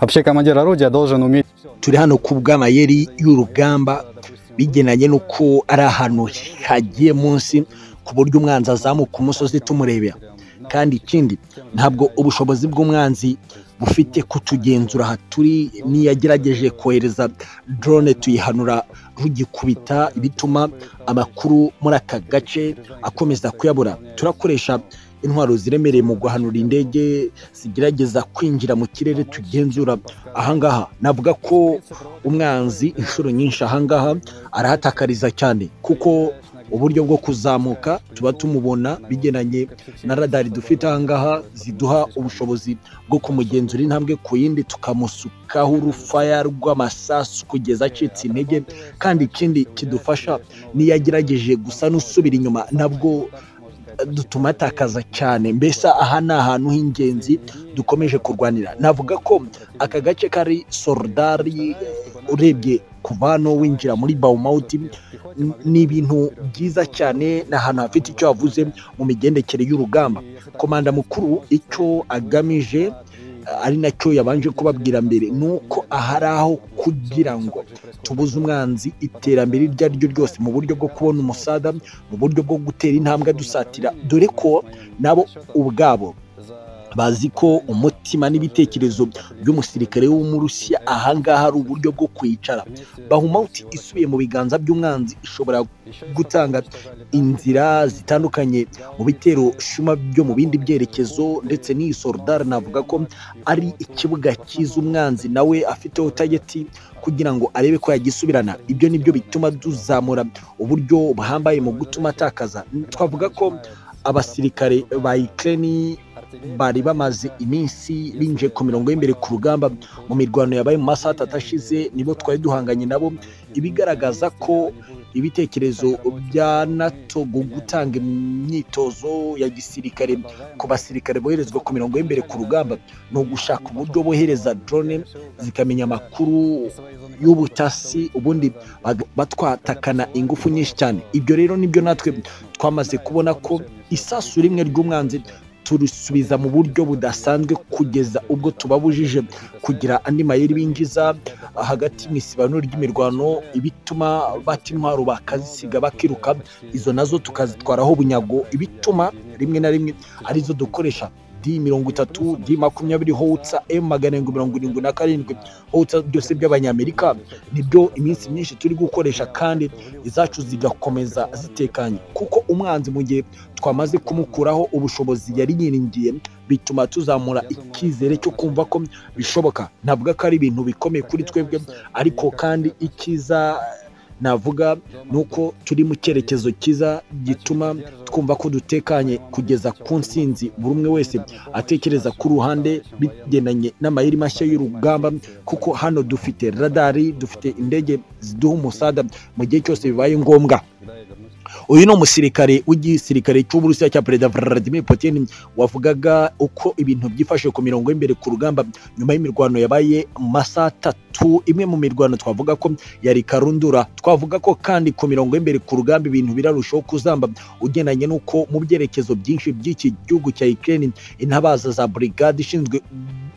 Вообще командир орудия должен уметь turi hano ku bw'amayeri y'urugamba bigenanye n'uko ari ahantu hagiye munsi ku buryo umwanzi azamuka umusozi tumurebera kandi ikindi ntabwo ubushobozi bw'umwanzi bufite kutugenzura aha turi niyo yagerageje kohereza drone tuyihanura rugikubita bituma amakuru muri aka gace akomeza kuyabura turakoresha intwaro ziremereye mu guhanura indege zigerageza kwinjira mu kirere tugenzura ahangaha navuga ko umwanzi inshuro nyinshi ahangaha arahatakariza cyane kuko uburyo bwo kuzamuka tuba tumubona bigenanye na radari dufite ahangaha ziduha ubushobozi bwo kumugenzura intambwe ku yindi tukamusukaho urufaya rw'amasasu kugeza acitse intege kandi ikindi kidufasha niyo agerageje gusa n'usubira inyuma nabwo dutuma atakaza cyane mbese aha ni ahantu h'ingenzi dukomeje kurwanira navuga ko aka gace kari sorodari urebye kuva hano winjira muri bawumawuti ni ibintu byiza cyane ni ahantu hafite icyo havuze mu migendekere y'urugamba komanda mukuru icyo agamije ari nacyo yabanje kubabwira mbere ni uko aha ari aho kugira ngo tubuze umwanzi iterambere iryo ari ryo ryose mu buryo bwo kubona umusada mu buryo bwo gutera intambwe dusatira dore ko nabo ubwabo bazi ko umutima n'ibitekerezo by'umusirikare w'umurusiya ahangaha ari uburyo bwo kwicara bahumawuti isubiye mu biganza by'umwanzi ishobora gutanga inzira zitandukanye mu bitero shuma byo mu bindi byerekezo ndetse n'iyi sorodari navuga ko ari ikibuga cyiza umwanzi nawe afiteho tageti kugira ngo arebe ko yagisubirana ibyo nibyo bituma tuzamura uburyo buhambaye mu gutuma atakaza twavuga ko abasirikare ba ikirere bari bamaze iminsi binjiye ku mirongo y'imbere ku rugamba mu mirwano yabaye mu masaha atatu ashize nibo twari duhanganye nabo ibigaragaza ko ibitekerezo bya nato gutanga imyitozo ya gisirikare ku basirikare boherezwa ku mirongo y'imbere ku rugamba ni ugushaka uburyo bohereza drone zikamenya amakuru y'ubutasi ubundi batwatakana ingufu nyinshi cyane ibyo rero nibyo natwe twamaze kubona ko isasu rimwe ry'umwanzi turisubiza mu buryo budasanzwe kugeza ubwo tubabujije kugira andi mayeri binjiza hagati mu isibanuro ry'imirwano ibituma bata intwaro bakazisiga bakiruka izo nazo tukazitwaraho bunyago ibituma rimwe na rimwe arizo dukoresha di mirongo itatu di makumyabiri howutsa emu magana arindwi mirongo irindwi na karindwi howutsa byose by'abanyamerika nibyo iminsi myinshi turi gukoresha kandi izacu zigakomeza zitekanye kuko umwanzi mu gihe twamaze kumukuraho ubushobozi yari yiringiye bituma tuzamura icyizere cyo kumva ko bishoboka navuga ko ari ibintu bikomeye kuri twebwe ariko kandi icyiza navuga ni uko turi mu cyerekezo cyiza gituma twumva ko dutekanye kugeza ku nsinzi buri umwe wese atekereza ku ruhande bigendanye n'amayeri mashya y'urugamba kuko hano dufite radari dufite indege ziduha umusada mu gihe cyose bibaye ngombwa uyu ni umusirikare w'igisirikare cy'uburusiya cya perezida Vladimir Putin wavugaga uko ibintu byifashe ku mirongo y'imbere ku rugamba nyuma y'imirwano yabaye mu masaha atatu imwe mu mirwano twavuga ko yari karundura twavuga ko kandi ku mirongo y'imbere ku rugamba ibintu birarushaho kuzamba ugendanye n'uko mu byerekezo byinshi by'iki gihugu cya Ukraine intabaza za brigade ishinzwe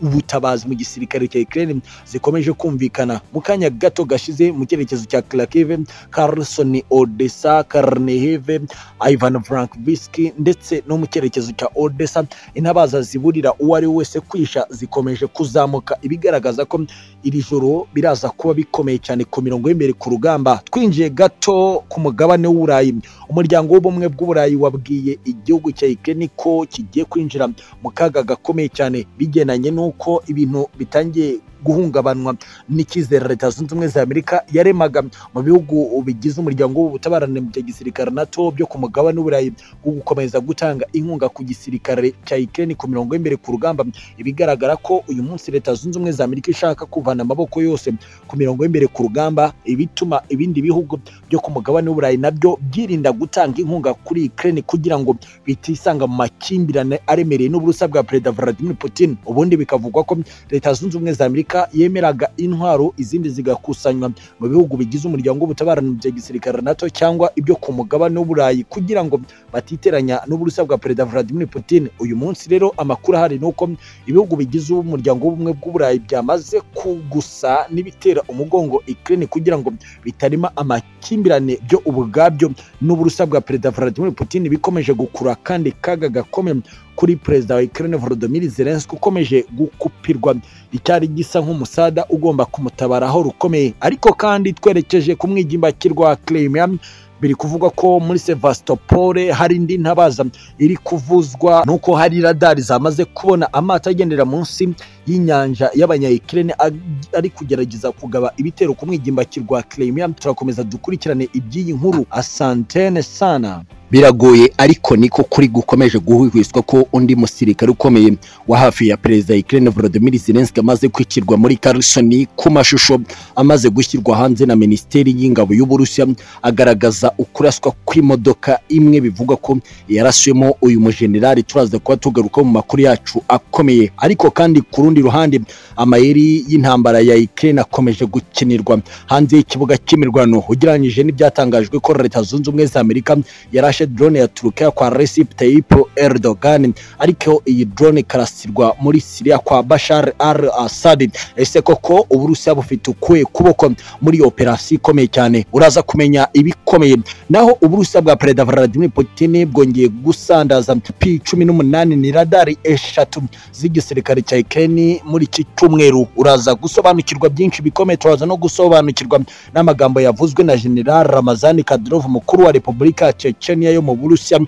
ubutabazi mu gisirikare cya Ukraine zikomeje kumvikana mu kanya gato gashize mu cyerekezo cya Kharkiv, Kherson, Odessa, Karniheve, Ivan Frankivsky ndetse no mu cyerekezo cya Odessa intabaza ziburira uwo ari we wese kwisha zikomeje kuzamuka ibigaragaza ko iri joro biraza kuba bikomeye cyane ku mirongo y'imbere ku rugamba twinjiye gato ku mugabane w'uburayi umuryango w'ubumwe bw'uburayi wabwiye igihugu cya Ukraine ko kigiye kwinjira mu kaga gakomeye cyane bigenanye n'uko uko ibintu bitangiye guhungabanwa n'icyizere leta zunze ubumwe za amerika yaremaga mu bihugu bigize umuryango w'ubutabarane bya gisirikare nato byo ku mugabane w'uburayi wo gukomeza gutanga inkunga ku gisirikare cya ikirere ku mirongo y'imbere ku rugamba ibigaragara ko uyu munsi leta zunze ubumwe za amerika ishaka kuvana amaboko yose ku mirongo y'imbere ku rugamba ibituma ibindi bihugu byo ku mugabane w'uburayi nabyo byirinda gutanga inkunga kuri ikirere kugira ngo bitisanga mu makimbirane aremereye n'uburusa bwa perezida vladimir putin ubundi bikavugwa ko leta zunze ubumwe za amerika Afurika yemeraga intwaro izindi zigakusanywa mu bihugu bigize umuryango w'ubutabarane bya gisirikare NATO cyangwa ibyo ku mugabane w'uburayi kugira ngo batiteranya n'uburusiya bwa perezida Vladimir Putin uyu munsi rero amakuru ahari ni uko ibihugu bigize umuryango w'ubumwe bw'uburayi byamaze kugusa n'ibitera umugongo Ukraine kugira ngo bitarima amakimbirane byo ubwabyo n'uburusiya bwa perezida Vladimir Putin bikomeje gukura kandi kaga gakomeye kuri perezida wa Ukraine Volodymyr Zelensky ukomeje gukupirwa icyari gisa nk'umusada ugomba kumutabaraho rukomeye ariko kandi twerekeje ku mwigimbakirwa Crimea biri kuvugwa ko muri Sevastopol hari indi ntabaza iri kuvuzwa nuko hari radari zamaze kubona amato agendera munsi y'inyanja y'abanyayikirene ari kugerageza kugaba ibitero ku mwigimbakirwa Crimea turakomeza dukurikirane iby'iyi nkuru asantene sana biragoye ariko niko kuri gukomeje guhwihwiswa ko undi musirikare ukomeye wa hafi ya perezida Ukraine Volodymyr Zelensky amaze kwicirwa muri Kherson ku mashusho amaze gushyirwa hanze na Minisiteri y'Ingabo y'Uburusiya agaragaza ukuraswa kw'imodoka imwe bivugwa ko yaraswemo uyu mujenerali turaza kuba tugaruka mu makuru yacu akomeye ariko kandi ku rundi ruhande amayeri y'intambara ya Ukraine akomeje gukinirwa hanze y'ikibuga cy'imirwano ugereranyije n'ibyatangajwe ko Leta Zunze Ubumwe za Amerika yarashe yarashe drone ya Turukiya kwa Recep Tayyip Erdogan ariko iyi drone karasirwa muri Syria kwa Bashar al-Assad ese koko uburusiya bufite ukuye kuboko muri operasi ikomeye cyane uraza kumenya ibikomeye naho uburusiya bwa perezida Vladimir Putin bwongeye gusandaza P18 ni radari eshatu z'igisirikare cya Ukraine muri iki cyumweru uraza gusobanukirwa byinshi bikomeye turaza no gusobanukirwa n'amagambo yavuzwe na General Ramazani Kadyrov mukuru wa Repubulika ya Chechnya Tanzania yo mu Burusiya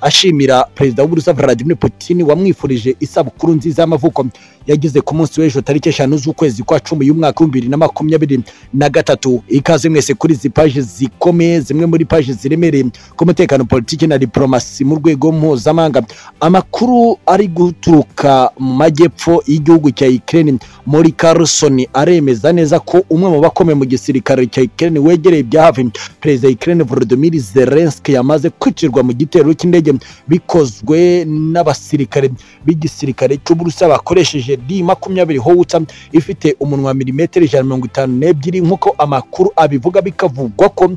ashimira perezida w'Uburusiya Vladimir Putin wamwifurije isabukuru nziza y'amavuko yagize ku munsi w'ejo tariki eshanu z'ukwezi kwa cumi y'umwaka w'ibihumbi bibiri na makumyabiri na gatatu ikaze mwese kuri izi paji zikomeye zimwe muri paji ziremereye ku mutekano politiki na diporomasi mu rwego mpuzamahanga amakuru ari guturuka mu majyepfo y'igihugu cya Ukraine muri Kherson aremeza neza ko umwe mu bakomeye mu gisirikare cya Ukraine wegereye ibya hafi perezida Ukraine Volodymyr Zelensky yamaze kwicirwa mu gitero cy'indege bikozwe n'abasirikare b'igisirikare cy'Uburusiya bakoresheje D makumyabiri howitsa ifite umunwa milimetero ijana na mirongo itanu n'ebyiri nk'uko amakuru abivuga bikavugwa ko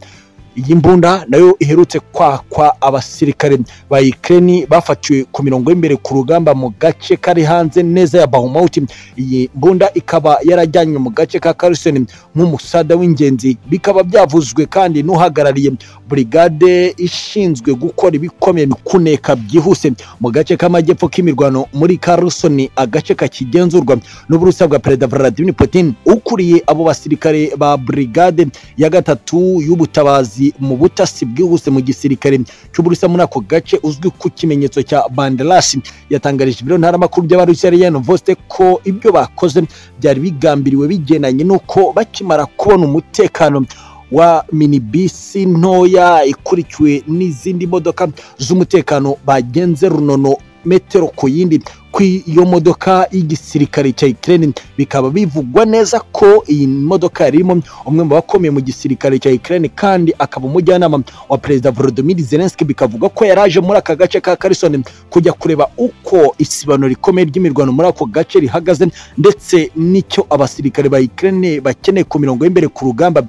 iyi mbunda nayo iherutse kwakwa abasirikare ba Ukraine bafatiwe ku mirongo y'imbere ku rugamba mu gace kari hanze neza ya Bakhmut iyi mbunda ikaba yarajyanywe mu gace ka Kherson nk'umusada w'ingenzi bikaba byavuzwe kandi n'uhagarariye brigade ishinzwe gukora ibikomeye mu kuneka byihuse mu gace k'amajyepfo k'imirwano muri Kherson agace kakigenzurwa n'uburusiya bwa perezida Vladimir Putin ukuriye abo basirikare ba brigade ya gatatu y'ubutabazi akazi mu butasi bwihuse mu gisirikare cy'uburusiya muri ako gace uzwi ku kimenyetso cya bandelashi yatangarije ibiro ntaramakuru by'abarusiya ya novoste ko ibyo bakoze byari bigambiriwe bigendanye n'uko bakimara kubona umutekano wa minibisi ntoya ikurikiwe n'izindi modoka z'umutekano bagenze runono metero ku yindi kw'iyo modoka y'igisirikare cya Ukraine bikaba bivugwa neza ko iyi modoka yarimo umwe mu bakomeye mu gisirikare cya Ukraine kandi akaba umujyanama wa perezida Volodymyr Zelensky bikavuga ko yaraje muri aka gace ka Kherson kujya kureba uko isibano rikomeye ry'imirwano muri ako gace rihagaze ndetse n'icyo abasirikare ba Ukraine bakeneye ku mirongo y'imbere ku rugamba